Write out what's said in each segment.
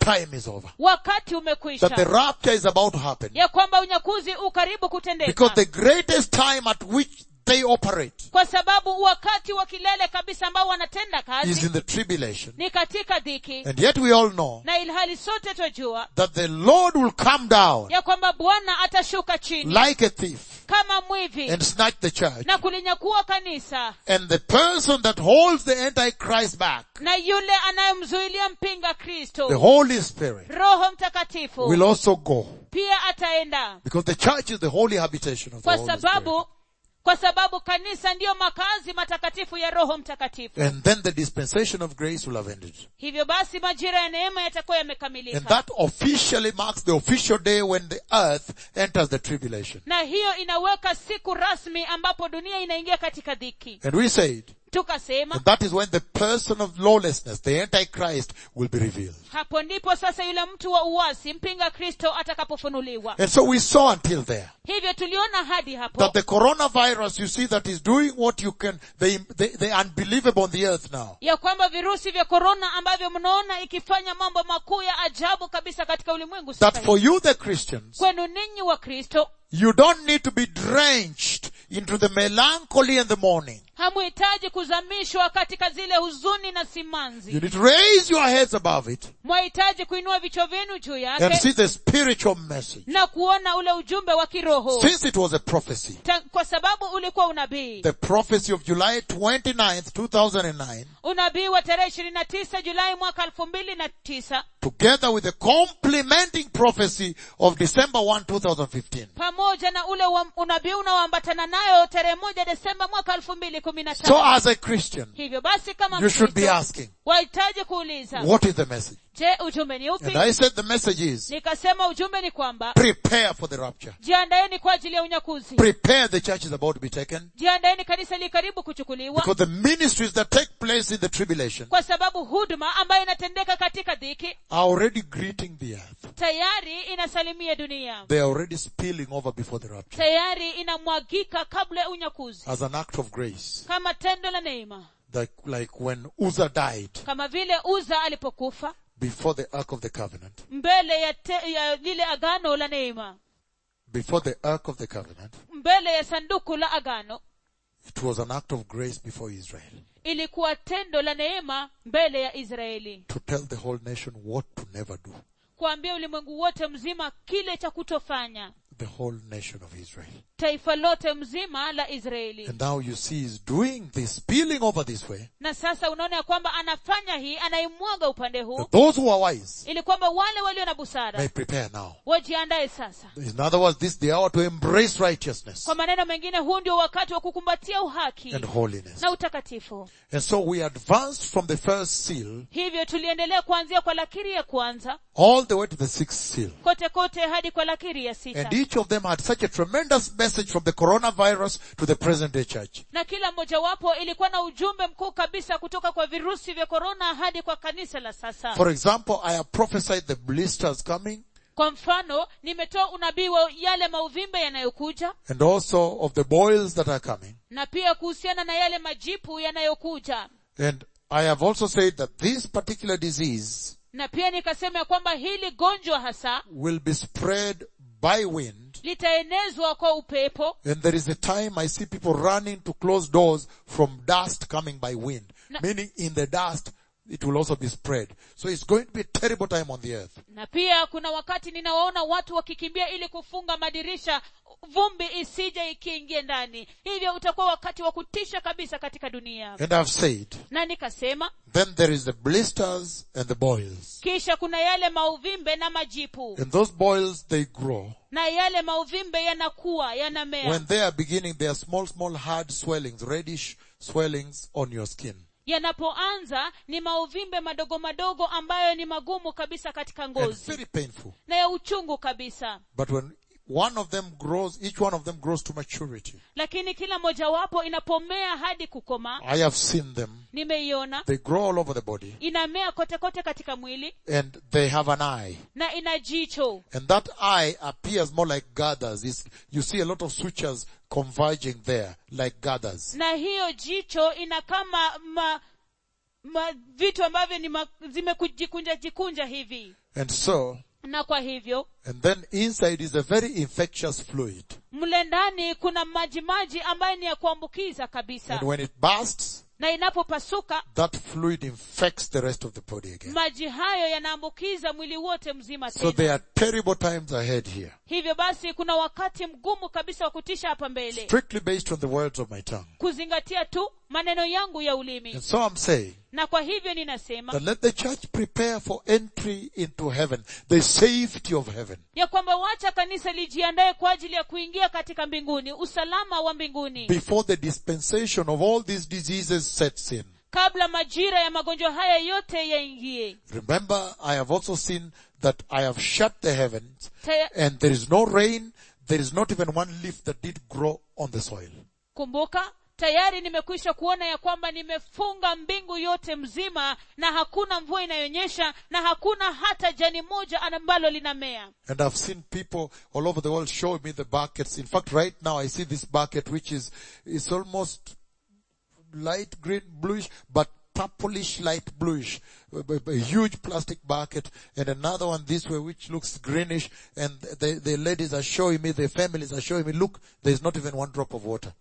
time is over. wakati That the umekwisha rapture is about to happen. ya kwamba unyakuzi ukaribu kutendeka Because the greatest time at which they operate kwa sababu wakati wa kilele kabisa ambao wanatenda is kazi in the tribulation. ni katika dhiki And yet we all know na ilhali sote twajua that the Lord will come down ya kwamba bwana atashuka chini like a thief kama mwivi and snatch the church. na kulinyakua kanisa And the person that holds the Antichrist back, na yule anayemzuilia mpinga the kristo Holy Spirit, roho mtakatifu will also go. pia ataenda Because the church is the holy habitation of the kwa Holy Spirit. sababu kwa sababu kanisa ndiyo makazi matakatifu ya roho mtakatifu And then the dispensation of grace will have ended. hivyo basi majira ya neema yatakuwa And yamekamilika that officially marks the official day when the earth enters the tribulation. na hiyo inaweka siku rasmi ambapo dunia inaingia katika dhiki And we said, tukasema and that is when the person of lawlessness, the Antichrist, will be revealed. hapo ndipo sasa yule mtu wa uwasi mpinga kristo atakapofunuliwa And so we saw until there hivyo tuliona hadi hapo that the coronavirus, you see, that is doing what you can, the, the, the unbelievable on the earth now. ya kwamba virusi vya korona ambavyo mnaona ikifanya mambo makuu ya ajabu kabisa katika ulimwengu sasa That for hivi. you, the Christians, kwenu ninyi wa kristo you don't need to be drenched into the melancholy and the mourning. hamuhitaji kuzamishwa katika zile huzuni na simanzi You need to raise your heads above it mwahitaji kuinua vichwa vyenu juu and yake see the spiritual message. na kuona ule ujumbe wa kiroho Since it was a prophecy, Ta- kwa sababu ulikuwa unabii the prophecy of July 29th, 2009, unabii wa tarehe ishirini na tisa julai mwaka elfu mbili na tisa together with the complementing prophecy of December 1, 2015, pamoja na ule wa- unabii unaoambatana nayo tarehe moja desemba mwaka elfu mbili kumi na So tano as a Christian, hivyo basi kama you should be Mkristo, asking, wahitaji kuuliza what is the message? je ujumbe ni And upi I said the message is, nikasema ujumbe ni kwamba prepare for the rapture. jiandaeni kwa ajili ya unyakuzi Prepare, the church is about to be taken. jiandaeni kanisa li karibu kuchukuliwa Because the ministries that take place in the tribulation kwa sababu huduma ambayo inatendeka katika dhiki are already greeting the earth. tayari inasalimia dunia They are already spilling over before the rapture tayari inamwagika kabla ya unyakuzi as an act of grace. kama tendo la neema Like, like when Uzzah died kama vile uza alipokufa before the ark of the covenant. mbele ya, te, ya lile agano la neema Before the ark of the covenant, mbele ya sanduku la agano it was an act of grace before Israel ilikuwa tendo la neema mbele ya israeli to tell the whole nation what to never do. kuambia ulimwengu wote mzima kile cha kutofanya The whole nation of Israel. taifa lote mzima la israeli And now you see he's doing this, spilling over this way. na sasa unaona ya kwamba anafanya hii anaimwaga upande huu That those who are wise ili kwamba wale walio na may busara prepare now. wajiandae sasa In other words, this is the hour to embrace righteousness kwa maneno mengine huu ndio wakati wa kukumbatia uhaki and holiness. na utakatifu And so we advanced from the first seal hivyo tuliendelea kuanzia kwa lakiri ya kwanza all the way to the sixth seal. kote kote hadi kwa lakiri ya sita And each of them had such a tremendous message from the coronavirus to the present day church. na kila mmojawapo ilikuwa na ujumbe mkuu kabisa kutoka kwa virusi vya korona hadi kwa kanisa la sasa For example, I have prophesied the blisters coming kwa mfano nimetoa unabii wa yale mauvimbe yanayokuja and also of the boils that are coming. na pia kuhusiana na yale majipu yanayokuja And I have also said that this particular disease na pia nikasema ya kwamba hili gonjwa hasa will be spread by wind. litaenezwa kwa upepo And there is a time I see people running to close doors from dust coming by wind. Na- Meaning in the dust, it will also be spread. So it's going to be a terrible time on the earth. na pia kuna wakati ninawaona watu wakikimbia ili kufunga madirisha vumbi isije ikiingie ndani hivyo utakuwa wakati wa kutisha kabisa katika dunia And I've said, na nikasema then there is the blisters and the boils. kisha kuna yale mauvimbe na majipu And those boils, they grow. na yale mauvimbe yanakuwa yanamea When they are beginning, they are small, small hard swellings, reddish swellings on your skin. yanapoanza ni mauvimbe madogo madogo ambayo ni magumu kabisa katika And ngozi very painful. na ya uchungu kabisa But when one of them grows, each one of them grows to maturity. lakini kila mojawapo inapomea hadi kukoma I have seen them. nimeiona They grow all over the body inamea kote kote katika mwili and they have an eye. na ina jicho And that eye appears more like gathers. It's, you see a lot of sutures converging there, like gathers. na hiyo jicho ina kama ma, ma, vitu ambavyo ni ma, zimejikunja jikunja hivi And so, na kwa hivyo and then inside is a very infectious fluid. mle ndani kuna maji maji ambayo ni ya kuambukiza kabisa And when it bursts, na inapopasuka that fluid infects the rest of the body again. maji hayo yanaambukiza mwili wote mzima So tena there are terrible times ahead here. hivyo basi kuna wakati mgumu kabisa wa kutisha hapa mbele Strictly based on the words of my tongue. kuzingatia tu maneno yangu ya ulimi And so I'm saying na kwa hivyo ninasema that let the church prepare for entry into heaven, the safety of heaven. ya kwamba wacha kanisa lijiandae kwa ajili ya kuingia katika mbinguni usalama wa mbinguni before the dispensation of all these diseases sets in. kabla majira ya magonjwa haya yote yaingie Remember, I have also seen that I have shut the heavens Taya- and there is no rain, there is not even one leaf that did grow on the soil. kumbuka tayari nimekwisha kuona ya kwamba nimefunga mbingu yote mzima na hakuna mvua inayonyesha na hakuna hata jani moja ambalo linamea And I've seen people all over the world show me the buckets. In fact, right now I see this bucket which is, is almost light green bluish, but purplish light bluish. A, a- a huge plastic bucket and another one this way which looks greenish and the, the ladies are showing me, the families are showing me, look, there's not even one drop of water.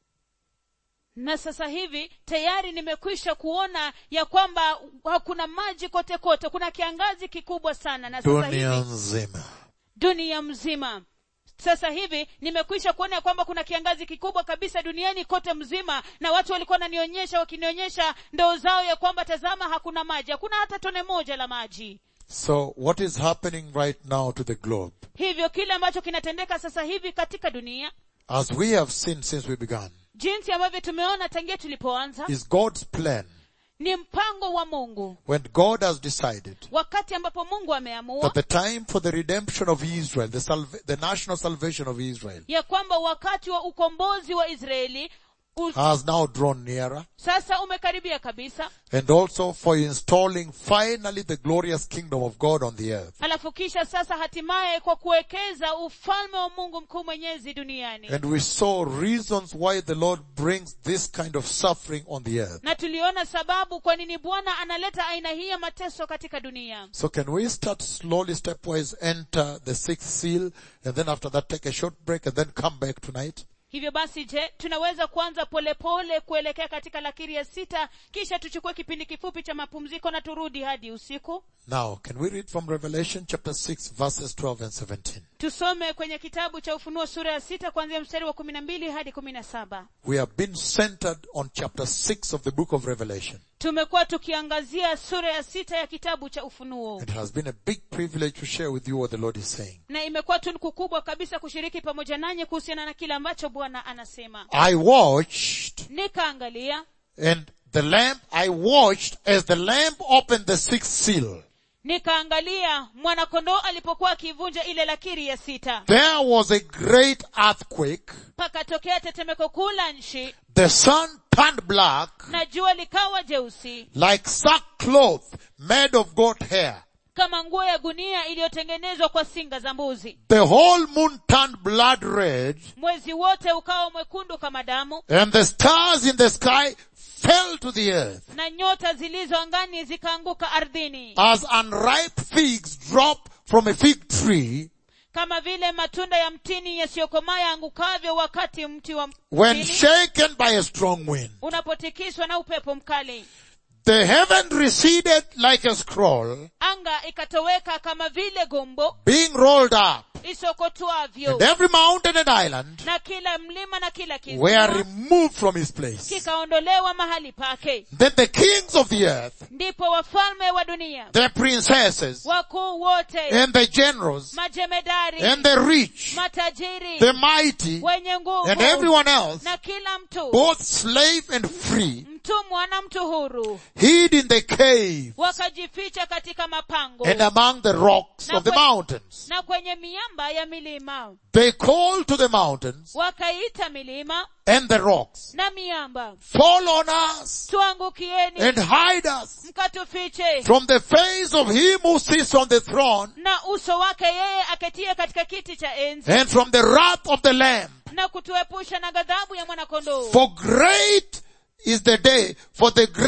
na sasa hivi tayari nimekwisha kuona ya kwamba hakuna maji kote kote kuna kiangazi kikubwa sana na sasa Dunia hivi nzima. dunia mzima sasa hivi nimekwisha kuona ya kwamba kuna kiangazi kikubwa kabisa duniani kote mzima na watu walikuwa wananionyesha wakinionyesha ndoo zao ya kwamba tazama hakuna maji hakuna hata tone moja la maji So what is happening right now to the globe? hivyo kile ambacho kinatendeka sasa hivi katika dunia As we have seen since we began, jinsi ambavyo tumeona tangia tulipoanza is God's plan ni mpango wa mungu when God has decided wakati ambapo mungu ameamua that the time for the redemption of Israel, the, salva- the national salvation of Israel, ya kwamba wakati wa ukombozi wa israeli u- has now drawn nearer, sasa umekaribia kabisa and also for installing finally the glorious kingdom of God on the earth. alafu kisha sasa hatimaye kwa kuwekeza ufalme wa mungu mkuu mwenyezi duniani And we saw reasons why the Lord brings this kind of suffering on the earth. na tuliona sababu kwa nini bwana analeta aina hii ya mateso katika dunia So can we start slowly, stepwise, enter the sixth seal, and then after that take a short break and then come back tonight? hivyo basi je tunaweza kuanza polepole kuelekea katika lakiri ya sita kisha tuchukue kipindi kifupi cha mapumziko na turudi hadi usiku Now, can we read from Revelation chapter 6 verses 12 and 17? tusome kwenye kitabu cha ufunuo sura ya sita kuanzia mstari wa kumi na mbili hadi kumi na saba We have been centered on chapter 6 of the book of Revelation. tumekuwa tukiangazia sura ya sita ya kitabu cha ufunuo It has been a big privilege to share with you what the Lord is saying. na imekuwa tunuku kubwa kabisa kushiriki pamoja nanyi kuhusiana na kile ambacho bwana anasema I watched nikaangalia and the lamb, I watched as the lamb opened the sixth seal. nikaangalia mwanakondoo alipokuwa akiivunja ile lakiri ya sita There was a great earthquake. pakatokea tetemeko kuu la nchi The sun turned black na jua likawa jeusi like sackcloth made of goat hair. kama nguo ya gunia iliyotengenezwa kwa singa za mbuzi The whole moon turned blood red mwezi wote ukawa mwekundu kama damu and the stars in the sky fell to the earth na nyota zilizo angani zikaanguka ardhini as unripe figs drop from a fig tree kama vile matunda ya mtini yasiyokomaa yaangukavyo wakati mti wa when mtini shaken by a strong wind. unapotikiswa na upepo mkali The heaven receded like a scroll anga ikatoweka kama vile gombo being rolled up isokotwavyo and every mountain and island na kila mlima na kila were kisiwa removed from his place. kikaondolewa mahali pake Then the kings of the earth, ndipo wafalme wa dunia the princesses wakuu wote and the generals majemedari and the rich, matajiri the mighty wenye nguvu and everyone else, na kila mtu both slave and free, mtumwa na mtu huru hid in the cave wakajificha katika mapango and among the rocks of the mountains. na kwenye miamba ya milima They called to the mountains wakaita milima and the rocks, na miamba fall on us tuangukieni and hide us mkatufiche from the face of him who sits on the throne na uso wake yeye aketie katika kiti cha enzi and from the wrath of the lamb. na kutuepusha na ghadhabu ya mwanakondoo For great is the day, for the great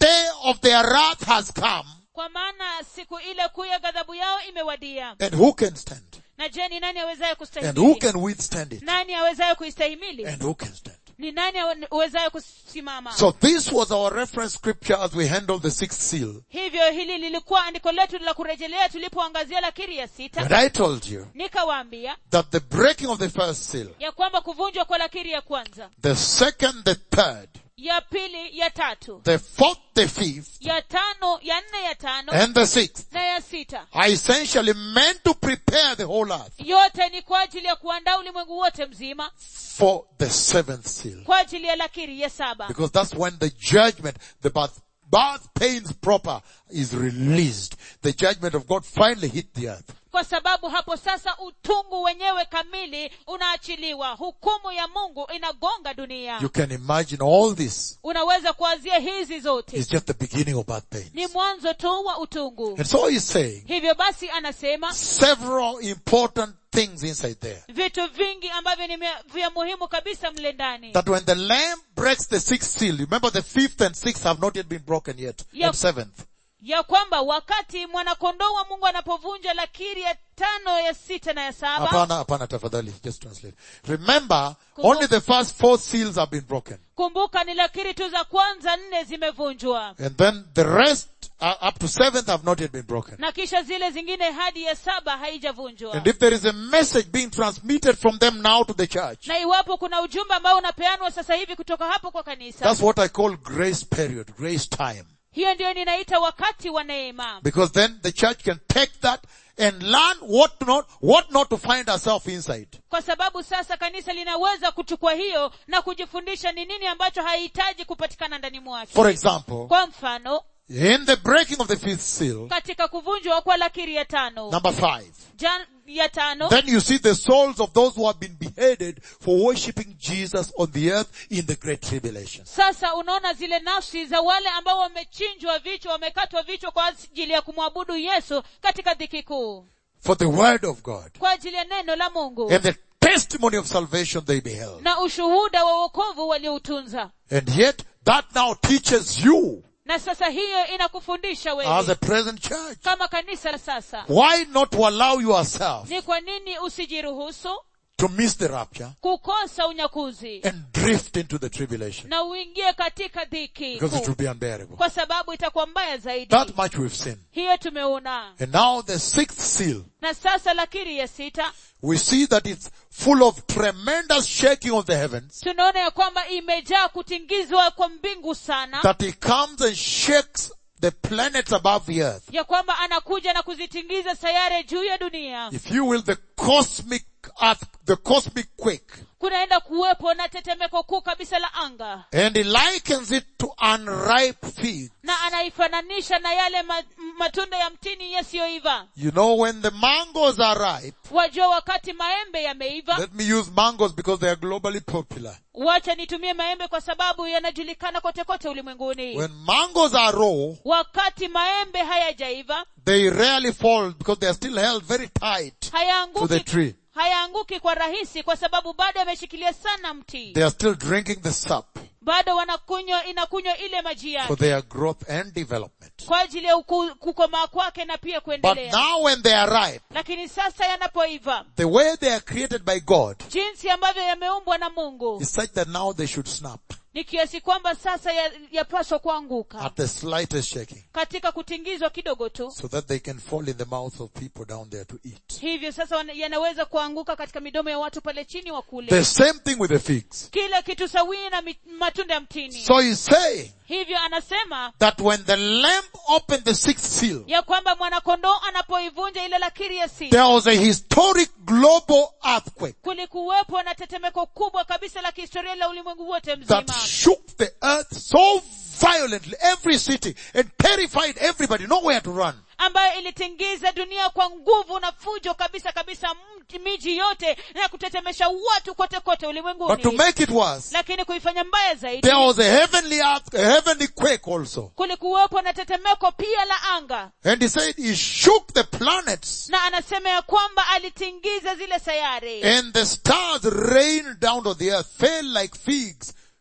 day of their wrath has come, kwa maana siku ile kuu ya ghadhabu yao imewadia and who can stand? na je ni nani awezaye And who kustahimili can withstand it? nani awezaye kuistahimili And who can stand? ni nani awe- awezaye kusimama So this was our reference scripture as we handle the sixth seal. hivyo hili lilikuwa andiko letu la kurejelea tulipoangazia lakiri ya sita And I told you nikawaambia that the breaking of the first seal, ya kwamba kuvunjwa kwa lakiri ya kwanza the second, the third, ya pili ya tatu the fourth, the fifth, ya tano ya nne ya tano and the sixth na ya sita are essentially meant to prepare the whole earth yote ni kwa ajili ya kuandaa ulimwengu wote mzima for the seventh seal. kwa ajili ya lakiri ya saba Because that's when the judgment, the birth, birth pains proper is released. The judgment of God finally hit the earth. kwa sababu hapo sasa utungu wenyewe kamili unaachiliwa hukumu ya mungu inagonga dunia You can imagine all this unaweza kuanzia hizi zote is just the beginning of birth pains. ni mwanzo tu wa utungu And so he's saying hivyo basi anasema several important things inside there. vitu vingi ambavyo ni mia- vya muhimu kabisa mle ndani That when the lamb breaks the sixth seal, remember the fifth and sixth have not yet been broken yet, Yep. and seventh. ya kwamba wakati mwanakondoo wa mungu anapovunja lakiri ya tano ya sita na ya saba Hapana, hapana, tafadhali, just translate. Remember, Kumbu- only the first four seals have been broken. kumbuka ni lakiri tu za kwanza nne zimevunjwa And then the rest, uh, up to seventh, have not yet been broken. na kisha zile zingine hadi ya saba haijavunjwa And if there is a message being transmitted from them now to the church, na iwapo kuna ujumbe ambao unapeanwa sasa hivi kutoka hapo kwa kanisa that's what I call grace period, grace time. hiyo ndiyo ninaita wakati wa neema Because then the church can take that and learn what not, what not to find herself inside. kwa sababu sasa kanisa linaweza kuchukua hiyo na kujifundisha ni nini ambacho haihitaji kupatikana ndani mwake For example, kwa mfano in the breaking of the fifth seal, katika kuvunjwa kwa lakiri ya tano number five, jan, ya tano then you see the souls of those who have been beheaded for worshipping Jesus on the earth in the great tribulation. sasa unaona zile nafsi za wale ambao wamechinjwa vichwa wamekatwa vichwa kwa ajili ya kumwabudu yesu katika dhiki kuu For the word of God kwa ajili ya neno la mungu and the testimony of salvation they beheld. na ushuhuda wa wokovu walioutunza And yet that now teaches you na sasa hiyo inakufundisha as wewe a present church. kama kanisa la sasa Why not to allow yourself ni kwa nini usijiruhusu to miss the rapture kukosa unyakuzi and drift into the tribulation? na uingie katika dhiki Because it kuu. will be unbearable. kwa sababu itakuwa mbaya zaidi That much we've seen. hiyo tumeona And now the sixth seal, na sasa lakiri ya sita we see that it's full of tremendous shaking of the heavens, tunaona ya kwamba imejaa kutingizwa kwa mbingu sana that he comes and shakes the planets above the earth. ya kwamba anakuja na kuzitingiza sayare juu ya dunia If you will, the cosmic earth, the cosmic quake. kunaenda kuwepo na tetemeko kuu kabisa la anga And he likens it to unripe figs. na anaifananisha na yale ma, matunda ya mtini yasiyoiva You know, when the mangoes are ripe, wajua wakati maembe yameiva let me use mangoes because they are globally popular. wacha nitumie maembe kwa sababu yanajulikana kote kote ulimwenguni When mangoes are raw, wakati maembe hayajaiva they rarely fall because they are still held very tight to the hayaanguki tree. hayaanguki kwa rahisi kwa sababu bado yameshikilia sana mti They are still drinking the sap bado wanakunywa inakunywa ile maji for yake their growth and development. kwa ajili ya uku- kukomaa kwake na pia But kuendelea now when they are ripe, lakini sasa yanapoiva the way they are created by God jinsi ambavyo yameumbwa na mungu is such that now they should snap ni kiasi kwamba sasa ya- yapaswa kuanguka at the slightest shaking katika kutingizwa kidogo tu so that they can fall in the mouths of people down there to eat. hivyo sasa wana- yanaweza kuanguka katika midomo ya watu pale chini wa kule The same thing with the figs. kila kitu sawii na mi- matunda ya mtini So he's saying hivyo anasema that when the lamb opened the sixth seal, ya kwamba mwanakondoo anapoivunja ile lakiri ya sita there was a historic global earthquake kulikuwepo na tetemeko kubwa kabisa la kihistoria la ulimwengu wote that mzima shook the earth so violently, every city, and terrified everybody, nowhere to run. ambayo ilitingiza dunia kwa nguvu na fujo kabisa kabisa mji- miji yote na kutetemesha watu kote kote But to ulimwenguni make it worse, lakini kuifanya mbaya zaidi there was a heavenly earth, a heavenly quake also. kulikuwepo na tetemeko pia la anga And he said he shook the planets na anasema ya kwamba alitingiza zile sayari and the stars rained down on the earth, fell like figs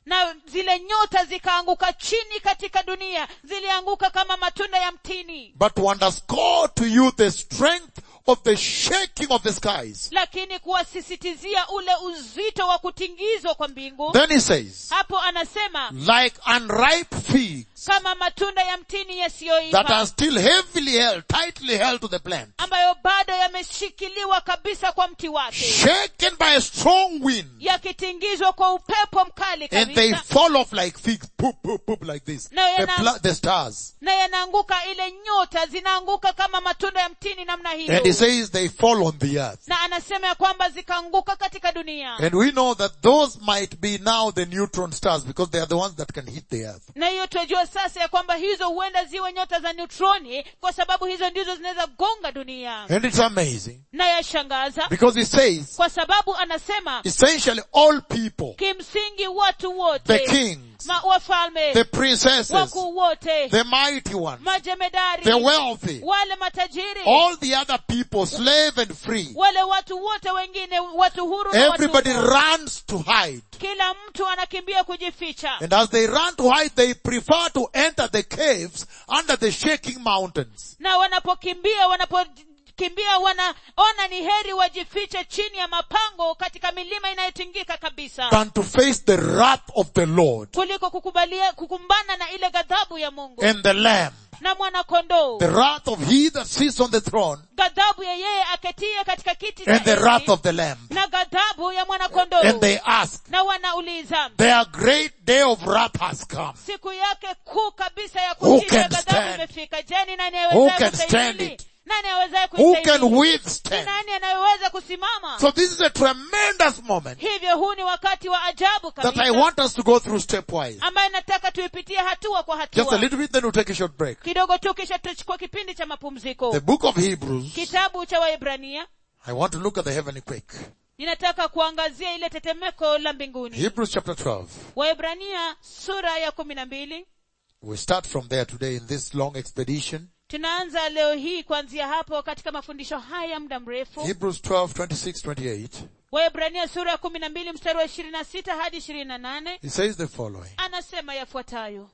na zile nyota zikaanguka chini katika dunia zilianguka kama matunda ya mtini But to underscore to you the strength of the shaking of the skies. lakini kuwasisitizia ule uzito wa kutingizwa kwa mbingu Then he says, hapo anasema like unripe figs kama matunda ya mtini that yasiyoiva are still heavily held, tightly held to the plant, ambayo bado yameshikiliwa kabisa kwa mti wake shaken by a strong wind, yakitingizwa kwa upepo mkali and they kabisa fall off like figs, poop, poop, poop, like this. No, the, you're not- pla- the stars. na yanaanguka ile nyota zinaanguka kama matunda ya mtini namna And he hiyo says they fall on the earth. na anasema ya kwamba zikaanguka katika dunia And we know that those might be now the neutron stars because they are the ones that can hit the earth. na hiyo tunajua sasa ya kwamba hizo huenda ziwe nyota za neutroni kwa sababu hizo ndizo zinaweza gonga dunia And it's amazing na yashangaza because it says kwa sababu anasema essentially all people, kimsingi watu the wote kings, ma, wafalme the princesses, wakuu wote the mighty ones, majemedari the wealthy, wale matajiri all the other people, slave and free, wale watu wote wengine watu huru na everybody watumwa. runs to hide. kila mtu anakimbia kujificha And as they run to hide, they prefer to enter the caves under the shaking mountains. na wanapokimbia wanapokimbia wanaona ni heri wajifiche chini ya mapango katika milima inayotingika kabisa than to face the wrath of the Lord kuliko kukubalia kukumbana na ile ghadhabu ya mungu and the Lamb, na mwanakondoo the wrath of he that sits on the throne ghadhabu ya yeye aketie katika kiti cha and the enzi, wrath of the Lamb. na ghadhabu ya mwanakondoo And they ask, na wanauliza their great day of wrath has come. siku yake kuu kabisa ya Who kutisha can ghadhabu stand? imefika je ni nani Who awezaye can stand kustahimili it? nani awezaye Who can kustahimili ni withstand? nani anayeweza kusimama So this is a tremendous moment hivyo huu ni wakati wa ajabu that I kabisa want us to go through stepwise. ambaye nataka tuipitie hatua kwa Just a hatua little bit, then we'll take a short break. kidogo tu kisha tutachukua kipindi cha mapumziko The book of Hebrews, kitabu cha waebrania I want to look at the heavenly quake. ninataka kuangazia ile tetemeko la mbinguni Hebrews chapter 12. waebrania sura ya kumi na mbili We start from there today in this long expedition. tunaanza leo hii kuanzia hapo katika mafundisho haya muda mrefu Hebrews 12, 26, 28. waebrania sura ya kumi na mbili mstari wa ishirini na sita hadi ishirini na nane He says the following. anasema yafuatayo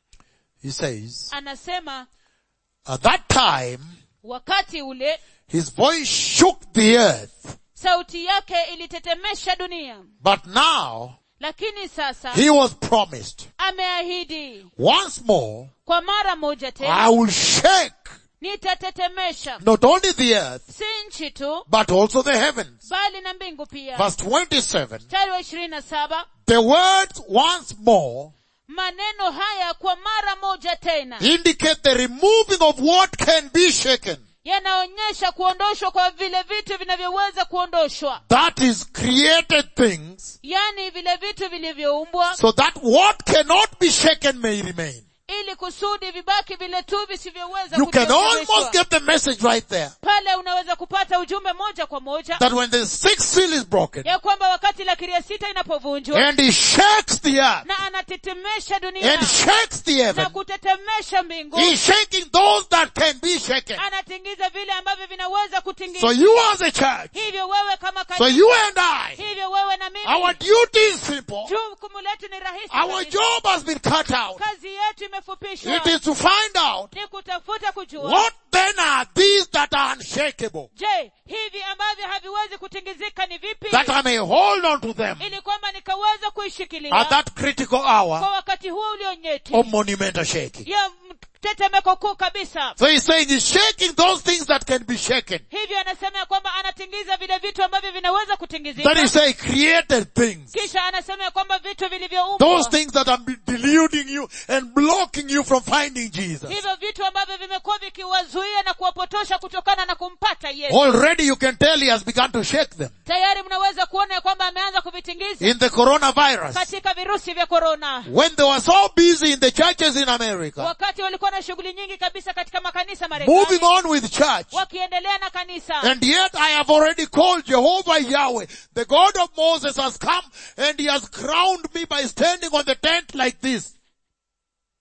He says, anasema at that time, wakati ule his voice shook the earth, sauti yake ilitetemesha dunia but now lakini sasa he was promised ameahidi once more, kwa mara moja I tena will shake nitatetemesha not only the earth, si nchi tu but also the heavens. bali na mbingu pia Verse 27, mstari wa ishirini na saba the words once more maneno haya kwa mara moja tena indicate the removing of what can be shaken. yanaonyesha kuondoshwa kwa vile vitu vinavyoweza kuondoshwa That is created things yaani vile vitu vilivyoumbwa so that what cannot be shaken may remain. ili kusudi vibaki vile tu visivyoweza You can kutetemeshwa. almost get the message right there pale unaweza kupata ujumbe moja kwa moja that when the sixth seal is broken ya kwamba wakati la kiria sita inapovunjwa and he shakes the earth na anatetemesha dunia and shakes the na heaven, kutetemesha mbingu he's shaking those that can be shaken. anatingiza vile ambavyo vinaweza So kutingizwa you as a church, hivyo wewe kama so kanisa you and I, hivyo wewe na our mimi duty is simple. jukumu letu ni rahisi Our kabisa. job has been cut out. kazi yetu imefupishwa It is to find out ni kutafuta kujua what then are these that are unshakable, je hivi ambavyo haviwezi kutingizika ni vipi that I may hold on to them ili kwamba nikaweza kuishikilia at that critical hour kwa wakati huo ulionyeti of monumental shaking. ya tetemeko kuu kabisa So he's saying he's shaking those things that can be shaken. hivyo anasema ya kwamba anatingiza vile vitu ambavyo vinaweza That kutingizika is say created things. kisha anasema ya kwamba vitu Those vilivyoumbwa things that are deluding you and blocking you from finding Jesus. hivyo vitu ambavyo vimekuwa vikiwazuia na kuwapotosha kutokana na kumpata yesu Already you can tell he has begun to shake them. tayari mnaweza kuona ya kwamba ameanza kuvitingiza In the coronavirus. katika virusi vya korona When they were so busy in the churches in America, wakati walikuwa na shughuli nyingi kabisa katika makanisa moving marekani on with church, wakiendelea na kanisa And yet I have already called Jehovah Yahweh. The God of Moses has come and he has crowned me by standing on the tent like this.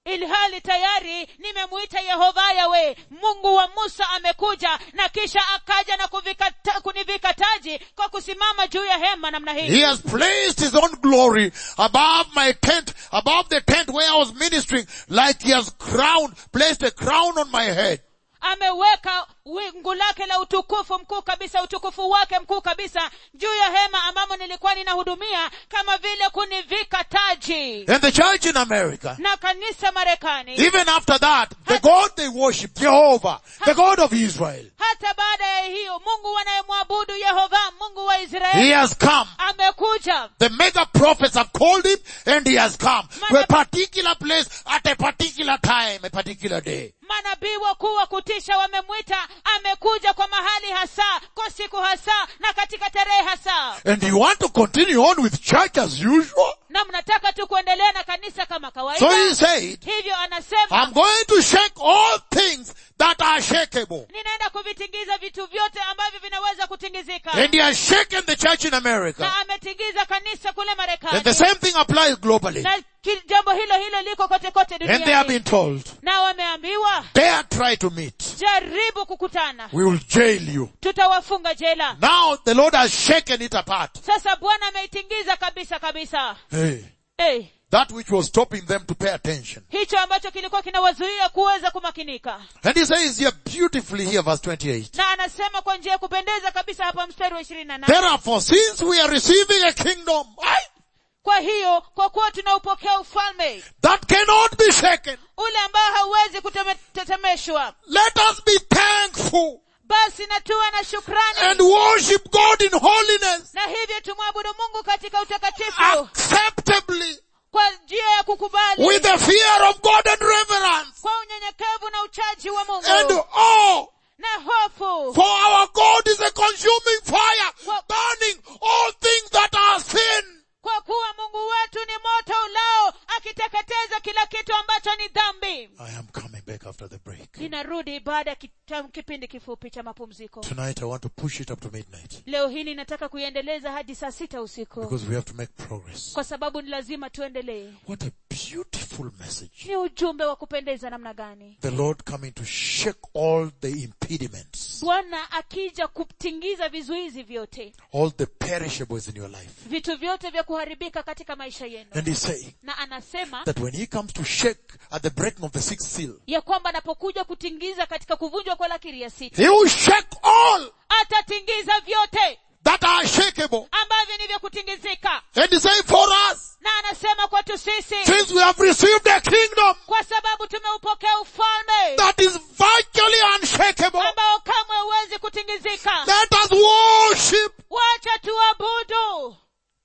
ilhali tayari nimemuita yehova yawe mungu wa musa amekuja na kisha akaja na kuvika ta, kunivika taji kwa kusimama juu ya hema namna He hii has placed his own glory above my tent, above the tent where I was ministering, like he has crowned, placed a crown on my head. ameweka wingu lake la utukufu mkuu kabisa utukufu wake mkuu kabisa juu ya hema ambamo nilikuwa ninahudumia kama vile kunivika taji And the church in America, na kanisa marekani even after that, the God they worship, Jehovah, the God of Israel, hata baada ya hiyo mungu wanayemwabudu yehova mungu wa he israeli has come. amekuja The mega prophets have called him and he has come to a particular place at a particular time, a particular day. manabii wakuu wa kutisha wamemwita amekuja kwa mahali hasa kwa siku hasa na katika tarehe hasa And you want to continue on with church as usual? na mnataka tu kuendelea na kanisa kama So kawaida he said, hivyo anasema I'm going to shake all things that are shakeable. ninaenda kuvitingiza vitu vyote ambavyo vinaweza kutingizika And he has shaken the church in America. na ametingiza kanisa kule And the marekani same thing applies globally. na ki- jambo hilo hilo liko kote kote And they have duniani been told, na wameambiwa dare try to meet. jaribu kukutana We will jail you. tutawafunga jela Now the Lord has shaken it apart. sasa bwana ameitingiza kabisa kabisa Hey, hey, that which was stopping them to pay attention. hicho ambacho kilikuwa kinawazuia kuweza kumakinika And he says here beautifully here verse 28. na anasema kwa njia ya kupendeza kabisa hapa mstari wa ishirini na nane Therefore, since we are receiving a kingdom aye, kwa hiyo kwa kuwa tunaupokea ufalme that cannot be shaken, ule ambao hauwezi kutetemeshwa let us be thankful basi na tuwe na shukrani and worship God in holiness na hivyo tumwabudu mungu katika utakatifu acceptably kwa njia ya kukubali with the fear of God and reverence kwa unyenyekevu na uchaji wa and mungu awe. na hofu For our God is a consuming fire, burning all things that are sin. kwa kuwa mungu wetu ni moto ulao akiteketeza kila kitu ambacho ni dhambi I am coming back after the break. ninarudi baada ya kita- kipindi kifupi cha mapumziko Tonight I want to push it up to midnight leo hii ninataka kuiendeleza hadi saa sita usiku because we have to make progress. kwa sababu ni lazima tuendelee What a beautiful message. ni ujumbe wa kupendeza namna gani The Lord coming to shake all the impediments, bwana akija kutingiza vizuizi vyote all the perishables in your life. vitu vyote vya kuharibika katika maisha yenu And He's saying na anasema that when He comes to shake at the breaking of the sixth seal, ya kwamba anapokuja kutingiza katika kuvunjwa kwa lakiri ya sita He will shake all atatingiza vyote that are shakeable. ambavyo ni vya kutingizika And He's saying for us, na anasema kwetu sisi since we have received a kingdom kwa sababu tumeupokea ufalme that is virtually unshakable, ambao kamwe huwezi kutingizika let us worship. wacha tuabudu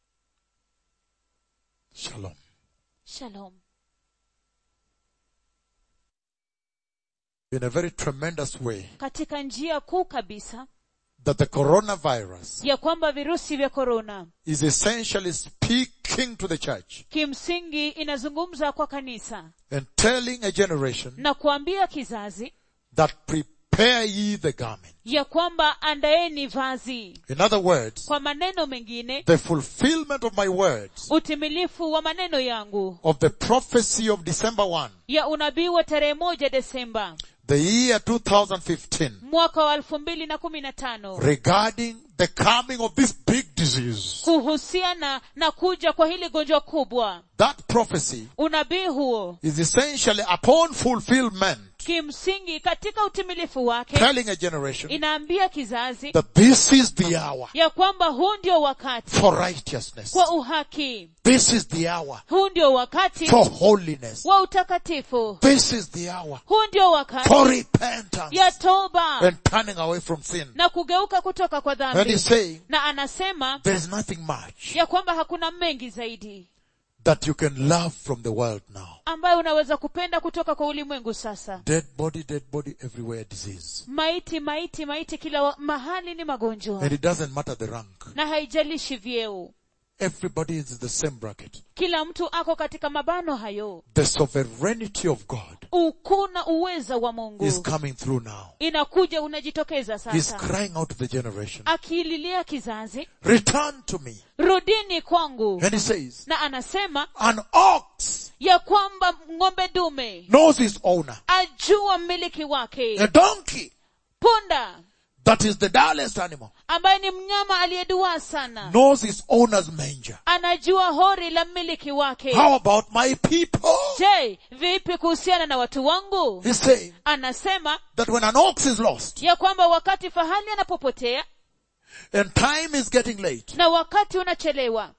Shalom. shalom In a very tremendous way, katika njia kuu kabisa that the coronavirus ya kwamba virusi vya korona is essentially speaking to the church kimsingi inazungumza kwa kanisa and telling a generation na kuambia kizazi that prepare ye the garment. ya kwamba andaeni vazi In other words, kwa maneno mengine the fulfillment of my words utimilifu wa maneno yangu of the prophecy of December 1, ya unabii wa tarehe moja desemba the year 2015, mwaka wa elfu mbili na kumi na tano regarding the coming of this big disease. kuhusiana na kuja kwa hili gonjwa kubwa That prophecy unabii huo is essentially upon fulfillment, kimsingi katika utimilifu wake telling a generation inaambia kizazi that this is the hour ya kwamba huu ndio wakati for righteousness. kwa uhaki This is the hour huu ndio wakati for holiness. wa utakatifu This is the hour huu ndio wakati for repentance ya toba and turning away from sin. na kugeuka kutoka kwa And dhambi he's saying na anasema there is nothing much ya kwamba hakuna mengi zaidi that you can love from the world now. ambayo unaweza kupenda kutoka kwa ulimwengu sasa Dead body, dead body, everywhere disease. maiti maiti maiti kila wa, mahali ni magonjwa And it doesn't matter the rank. na haijalishi vyeo Everybody is in the same bracket. kila mtu ako katika mabano hayo The sovereignty of God ukuu na uweza wa is mungu coming through now. inakuja unajitokeza He's sasa crying out to the generation, akiililia kizazi return to me. rudini kwangu And he says, na anasema an ox ya kwamba ng'ombe dume knows his owner. ajua mmiliki wake A donkey, punda that is the dullest animal, ambaye ni mnyama aliyeduaa sana knows his owner's manger. anajua hori la mmiliki wake How about my people? je vipi kuhusiana na watu wangu He's saying anasema that when an ox is lost ya kwamba wakati fahali anapopotea and time is getting late, na wakati unachelewa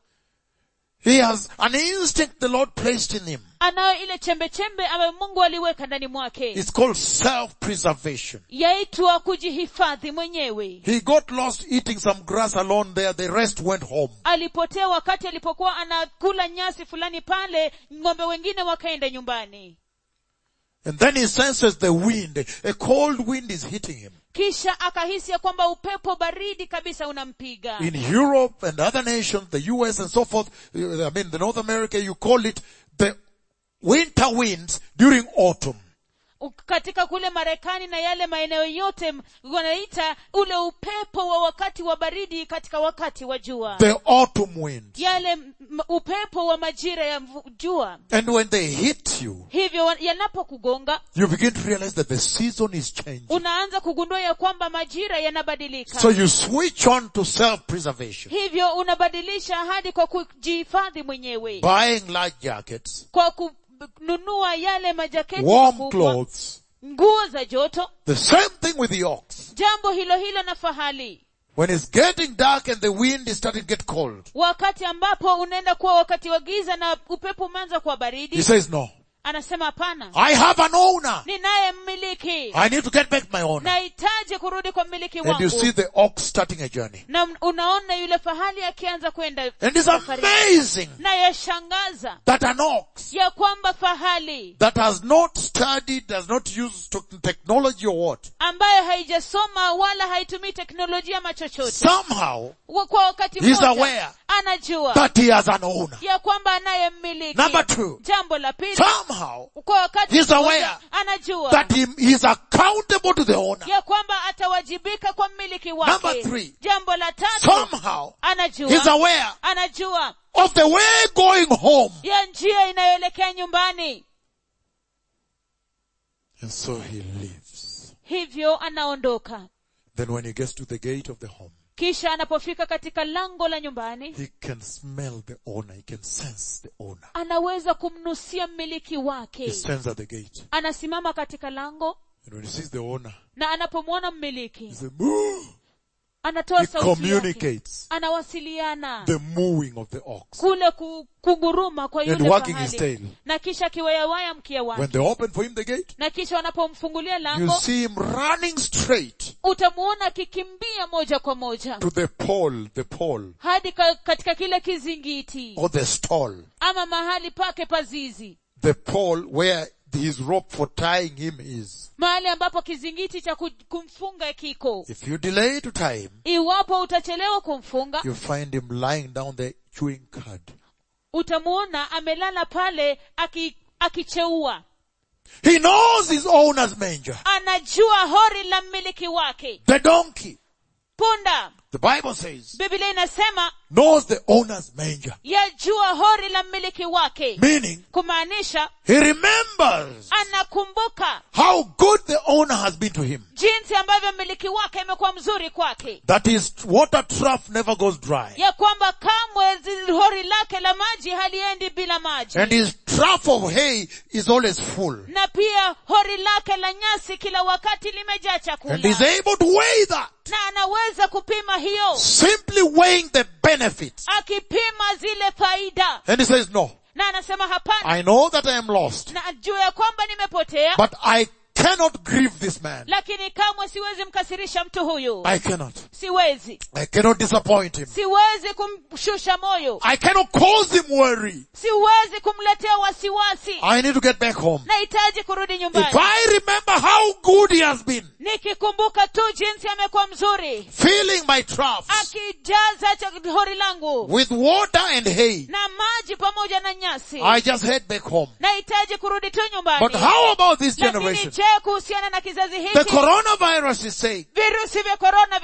he has an instinct the Lord placed in him. anayo ile chembe chembe ambayo mungu aliweka ndani mwake It's called self-preservation. yaitwa kujihifadhi mwenyewe He got lost eating some grass alone there. The rest went home. alipotea wakati alipokuwa anakula nyasi fulani pale ng'ombe wengine wakaenda nyumbani And then he senses the wind. A cold wind is hitting him. kisha akahisi ya kwamba upepo baridi kabisa unampiga In Europe and other nations, the US and so forth, uh, I mean the North America, you call it the winter winds during autumn. U- katika kule marekani na yale maeneo yote m- wanaita ule upepo wa wakati wa baridi katika wakati wa jua The autumn wind. yale m- m- upepo wa majira ya mvu- jua And when they hit you, hivyo wa- yanapokugonga you begin to realize that the season is changing. unaanza kugundua ya kwamba majira yanabadilika So you switch on to self-preservation. hivyo unabadilisha hadi kwa kujihifadhi mwenyewe Buying large jackets, kwa kununua yale majaketi warm makubwa, clothes. nguo za joto The same thing with the ox. jambo hilo hilo na fahali When it's getting dark and the wind is starting to get cold, wakati ambapo unaenda kuwa wakati wa giza na upepo umeanza kuwa he baridi says, no, anasema hapana I have an owner. ninaye mmiliki I need to get back my owner. nahitaji kurudi kwa mmiliki And you wangu see the ox starting a journey. na unaona yule fahali akianza kwenda And it's safari. amazing na yashangaza that an ox ya kwamba fahali that has not studied, does not use to- technology or what, ambayo haijasoma wala haitumii teknolojia ama chochote somehow Wa- kwa wakati He's mmoja aware anajua that he has an owner. ya kwamba anaye mmiliki Number two, jambo la pili somehow kwa wakati He's mmoja aware anajua that he, he is accountable to the owner. ya kwamba atawajibika kwa mmiliki Number wake three. jambo la tatu Somehow he's anajua aware anajua of the way going home. ya njia inayoelekea nyumbani And so he leaves. hivyo anaondoka Then when he gets to the gate of the home, kisha anapofika katika lango la nyumbani he can smell the owner. He can sense the owner. anaweza kumnusia mmiliki He wake stands at the gate. anasimama katika lango And when he sees the owner, na anapomwona he mmiliki says, moo! anatoa He sauti yake communicates anawasiliana the mooing of the ox. kule ku- kuguruma kwa And yule wagging his fahali tail. na kisha akiwayawaya mkia When wake they open for him the gate, na kisha wanapomfungulia you lango see him running straight utamuona akikimbia moja kwa moja to the pole, the pole, hadi ka, katika kile kizingiti or the stall. ama mahali pake pazizi The pole where his rope for tying him is. mahali ambapo kizingiti cha ku- kumfunga kiko If you delay to tie him, iwapo utachelewa kumfunga you find him lying down there chewing cud. utamuona amelala pale aki- akicheua He knows his owner's manger. anajua hori la mmiliki wake The donkey, punda the Bible says, biblia inasema knows the owner's manger. yajua hori la mmiliki wake Meaning, kumaanisha he remembers anakumbuka how good the owner has been to him. jinsi ambavyo mmiliki wake imekuwa mzuri kwake That his water trough never goes dry. ya kwamba kamwe zi- hori lake la maji haliendi bila maji And his trough of hay is always full. na pia hori lake la nyasi kila wakati limejaa chakula And he's able to weigh that. na anaweza kupima hiyo Simply weighing the benefits. akipima zile faida And he says, no, na anasema hapana I know that I am lost, na juu ya kwamba nimepotea but I cannot grieve this man. lakini kamwe siwezi mkasirisha mtu huyu I cannot. siwezi I cannot disappoint him. siwezi kumshusha moyo I cannot cause him worry. siwezi kumletea wasiwasi I need to get back home. nahitaji kurudi If nyumbani I remember how good he has been, nikikumbuka tu jinsi amekuwa mzuri filling my troughs akijaza cha- hori langu with water and hay, na maji pamoja na nyasi I just head back home. nahitaji kurudi tu nyumbani But how about this lakini generation? je kuhusiana na kizazi The hiki coronavirus is saying virusi vya korona vinasema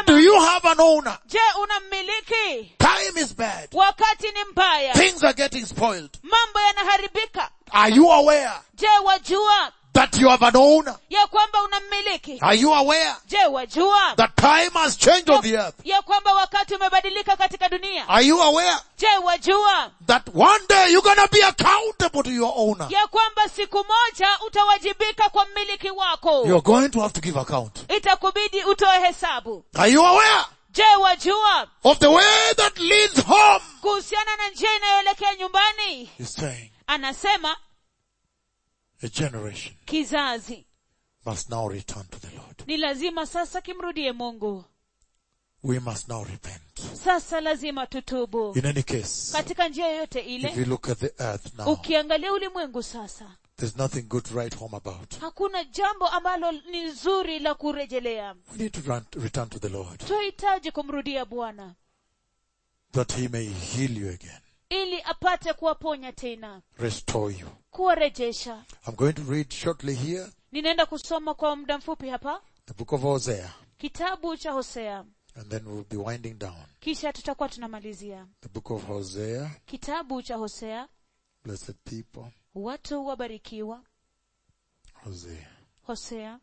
Do you have an owner? je unammiliki Time is bad. wakati ni mbaya Things are getting spoiled. mambo yanaharibika Are you aware je wajua that you have an owner? ya kwamba unammiliki Are you aware je wajua that time has changed on the earth? ya kwamba wakati umebadilika katika dunia Are you aware je wajua that one day you're gonna be accountable to your owner? ya kwamba siku moja utawajibika kwa mmiliki wako You're going to have to give account. itakubidi utoe hesabu Are you aware je wajua of the way that leads home? kuhusiana na njia inayoelekea nyumbani He's saying anasema a generation kizazi must now return to the Lord. ni lazima sasa kimrudie mungu We must now repent. sasa lazima tutubu In any case, katika njia yoyote if ile you look at the earth now, ukiangalia ulimwengu sasa there's nothing good to write home about. hakuna jambo ambalo ni zuri la kurejelea We need to run, return to the Lord tunahitaji kumrudia bwana that He may heal you again, ili apate kuwaponya tena restore you. kuwarejesha I'm going to read shortly here ninaenda kusoma kwa muda mfupi hapa the book of Hosea, kitabu cha hosea and then we'll be winding down. kisha tutakuwa tunamalizia The book of Hosea, kitabu cha hosea blessed people, watu wabarikiwa Hosea. hosea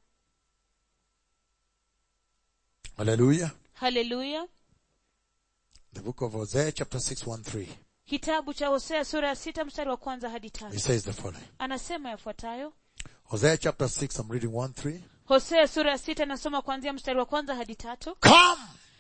Hallelujah. haleluya The book of Hosea, chapter 6, 1 3. kitabu cha hosea sura ya sita mstari wa kwanza hadi It tano says the following. anasema yafuatayo Hosea chapter 6, I'm reading 1 3. hosea sura ya sita nasoma kuanzia mstari wa kwanza hadi tatu Come,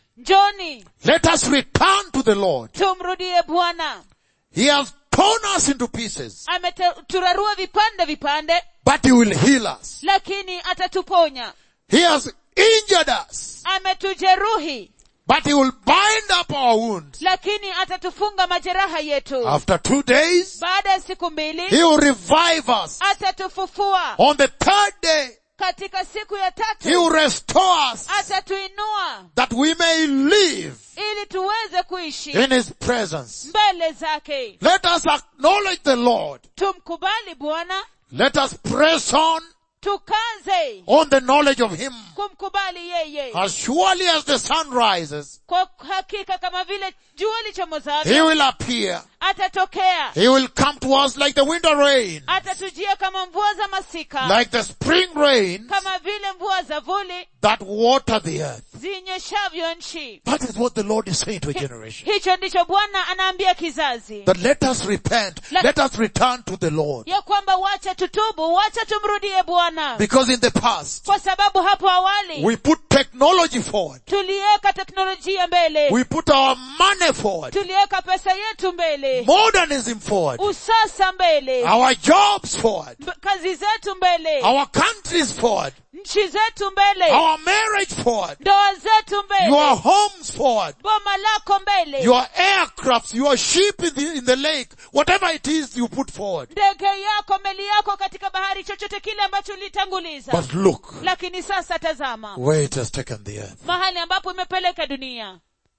njoni let us return to the Lord. tumrudie bwana He has torn us into pieces, ameturarua vipande vipande but He will heal us. lakini atatuponya He has injured us, ametujeruhi but He will bind up our wounds. lakini atatufunga majeraha yetu After two days, baada ya siku mbili He will revive us. atatufufua On the third day, katika siku ya He tatu will restore us atatuinua that we may live ili tuweze kuishi in His presence. mbele zake Let us acknowledge the Lord. tumkubali bwana Let us press on tukaze on the knowledge of Him. kumkubali yeye As surely as the sun rises, kwa hakika kama vile jua He lichomozavyo will appear. atatokea He will come to us like the winter rain, atatujia kama mvua za masika like the spring rain kama vile mvua za vuli that water the earth. zinyeshavyo nchi That is what the Lord is saying to a generation. hicho ndicho bwana anaambia kizazi That let us repent. Let- Let us return to the Lord. ya kwamba wacha tutubu wacha tumrudie bwana Because in the past, kwa sababu hapo awali we put technology forward. tuliweka teknolojia mbele We put our money forward. tuliweka pesa yetu mbele Modernism forward. usasa mbele Our jobs forward. mb- kazi zetu mbele Our countries forward. nchi zetu mbele Our marriage forward. ndoa zetu mbele Your homes forward. boma lako mbele Your aircrafts, your ship in the, in the lake, whatever it is you put forward. ndege yako meli yako katika bahari chochote kile ambacho ulitanguliza But look lakini sasa tazama where it has taken the earth. mahali ambapo imepeleka dunia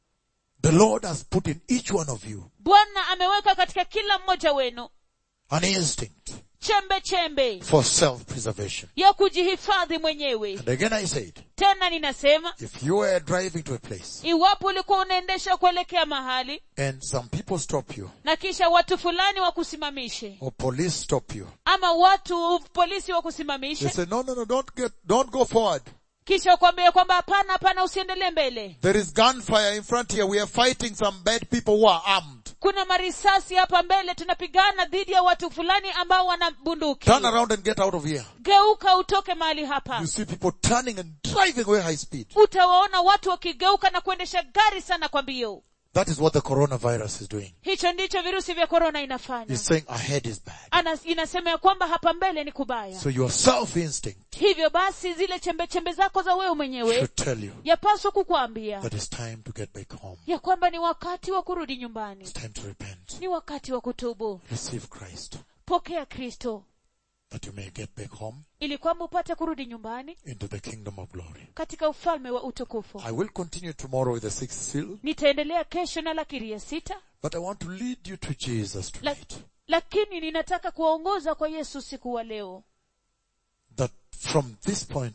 The Lord has put in each one of you bwana ameweka katika kila mmoja wenu an instinct chembe chembe for self-preservation. ya kujihifadhi mwenyewe And again I said, tena ninasema if you were driving to a place iwapo ulikuwa unaendesha kuelekea mahali and some people stop you na kisha watu fulani wakusimamishe or police stop you, ama watu polisi they wakusimamishe say, no, no, no, don't get, don't go forward. kisha ukwambie kwamba hapana hapana usiendelee mbele There is gunfire in front here. We are fighting some bad people who are armed. kuna marisasi hapa mbele tunapigana dhidi ya watu fulani ambao wana bunduki Turn around and get out of here. geuka utoke mahali hapa You see people turning and driving away high speed. utawaona watu wakigeuka na kuendesha gari sana kwa mbio That is what the coronavirus is doing. hicho ndicho virusi vya korona inafanya It's saying ahead is bad. Ana, inasema ya kwamba hapa mbele ni kubaya So your self-instinct hivyo basi zile chembe chembe zako za wewe mwenyewe should tell you yapaswa kukuambia that it's time to get back home. ya kwamba ni wakati wa kurudi nyumbani It's time to repent. ni wakati wa kutubu Receive Christ pokea kristo that you may get back home ili kwamba upate kurudi nyumbani into the kingdom of glory. katika ufalme wa utukufu I will continue tomorrow with the sixth seal, nitaendelea kesho na lakiri ya sita but I want to lead you to Jesus la, tonight. lakini ninataka kuwaongoza kwa yesu siku wa leo That from this point on,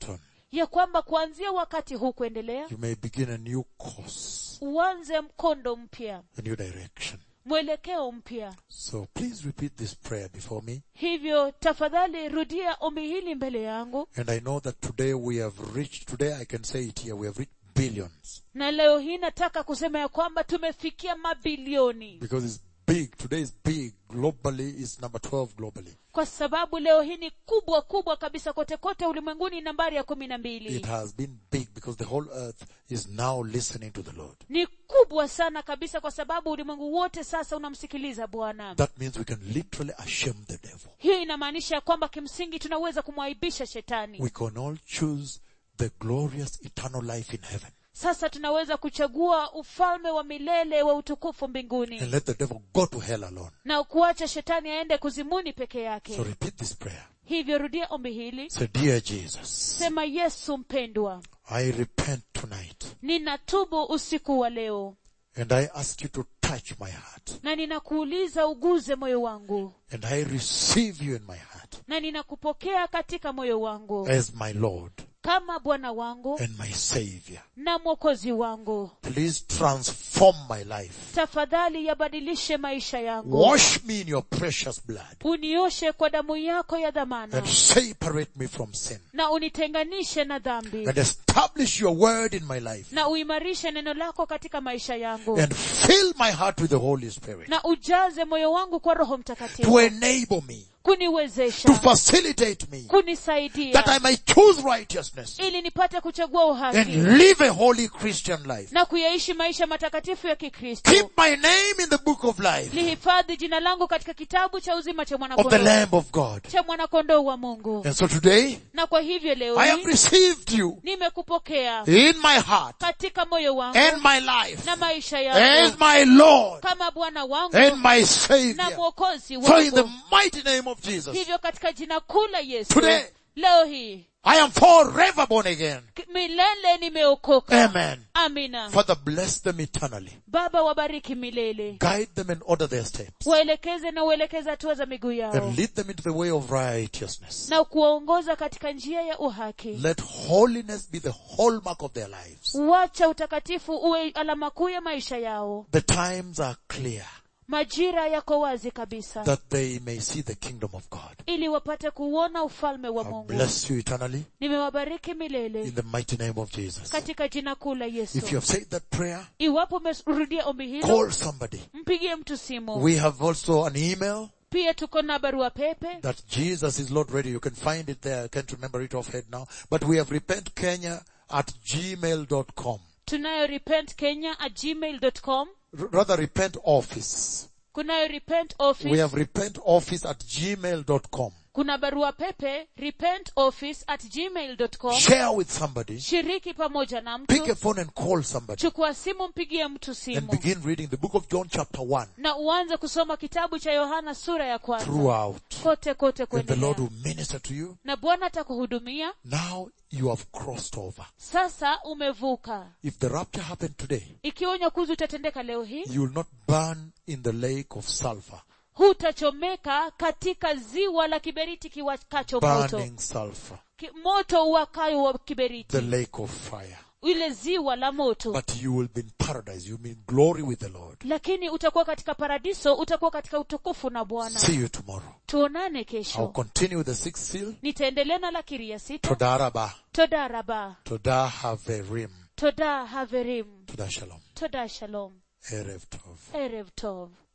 ya kwamba kuanzia wakati huu kuendelea you may begin a new course, uanze mkondo mpya a new direction. mwelekeo mpya So please repeat this prayer before me. hivyo tafadhali rudia ombi hili mbele yangu And I know that today we have reached, today I can say it here, we have reached billions. na leo hii nataka kusema ya kwamba tumefikia mabilioni Because it's big. Today is big. Globally, it's number 12 globally. kwa sababu leo hii ni kubwa kubwa kabisa kote kote ulimwenguni nambari ya kumi na It mbili has been big because the whole earth is now listening to the Lord. ni kubwa sana kabisa kwa sababu ulimwengu wote sasa unamsikiliza bwana That means we can literally ashame the devil. hiyo inamaanisha ya kwamba kimsingi tunaweza kumwaibisha shetani We can all choose the glorious eternal life in heaven sasa tunaweza kuchagua ufalme wa milele wa utukufu mbinguni and let the devil go to hell alone. na kuacha shetani aende kuzimuni peke yake So repeat this prayer. hivyo rudia ombi hili Say, Dear Jesus, sema yesu mpendwa I repent tonight ninatubu usiku wa leo and I ask you to touch my heart na ninakuuliza uguze moyo wangu and I receive you in my heart na ninakupokea katika moyo wangu as my Lord kama bwana wangu and my Savior. na mwokozi wangu Please transform my life. tafadhali yabadilishe maisha yangu Wash me in your precious blood unioshe kwa damu yako ya dhamana and separate me from sin na unitenganishe na dhambi and establish your word in my life na uimarishe neno lako katika maisha yangu and fill my heart with the Holy Spirit na ujaze moyo wangu kwa roho to mtakatifu enable me, to kuniwezesha facilitate me kunisaidia that I may choose righteousness ili nipate kuchagua uhaki and live a holy Christian life. na kuyaishi maisha matakatifu ya kikristo Keep my name in the book of life lihifadhi jina langu katika kitabu cha uzima cha of the mwanakondoo Lamb of God. cha mwanakondoo wa mungu And so today, na kwa hivyo leo I have hii received you nimekupokea in my heart katika moyo wangu and my life na maisha as yangu my Lord kama bwana wangu and my na Savior. mwokozi So in the wangu mighty name of Jesus, hivyo katika jina kuu la yesu Today. leo hii I am forever born again. k- milele nimeokoka Amen. amina Father, bless them eternally. baba wabariki milele Guide them and order their steps. waelekeze na uelekeze hatua za miguu yao And lead them into the way of righteousness. na kuwaongoza katika njia ya uhaki Let holiness be the hallmark of their lives. wacha utakatifu uwe alama kuu ya maisha yao The times are clear majira yako wazi kabisa that they may see the kingdom of God. ili wapate kuona ufalme wa I mungu bless you eternally nimewabariki in milele the mighty name of Jesus. katika jina kuu la If you yesu have said that prayer, iwapo umerudia ombi hilo call somebody. mpigie mtu simu We have also an email pia tuko na barua pepe that Jesus is Lord Radio. You can find it there. I can't remember it offhand now. But we have repent Kenya at gmail.com. tunayo repent kenya at gmail.com R- rather repent office. kunayo repent office We have repent office at gmail.com. kuna barua pepe repent office at gmail.com Share with somebody. shiriki pamoja na Pick a mtu phone and call somebody chukua simu mpigie mtu and simu begin reading the book of John chapter 1 na uanze kusoma kitabu cha yohana sura ya kwanza throughout. kote kote And the Lord kuendelea will minister to you. na bwana atakuhudumia Now you have crossed over. sasa umevuka If the rapture happened today, ikiwa unyakuzi utatendeka leo hii you will not burn in the lake of sulfur. hutachomeka katika ziwa la kiberiti kiwakacho moto Burning sulfur. Ki, moto uwakayo wa The kiberiti lake of fire. ile ziwa la moto But you will be in paradise. You mean glory with the Lord. lakini utakuwa katika paradiso utakuwa katika utukufu na bwana See you tomorrow. tuonane I'll kesho continue with the sixth seal. nitaendelea na la kiria sita Todaraba. todaraba Toda haverim. toda haverim Toda shalom. toda shalom Erev tov. erev tov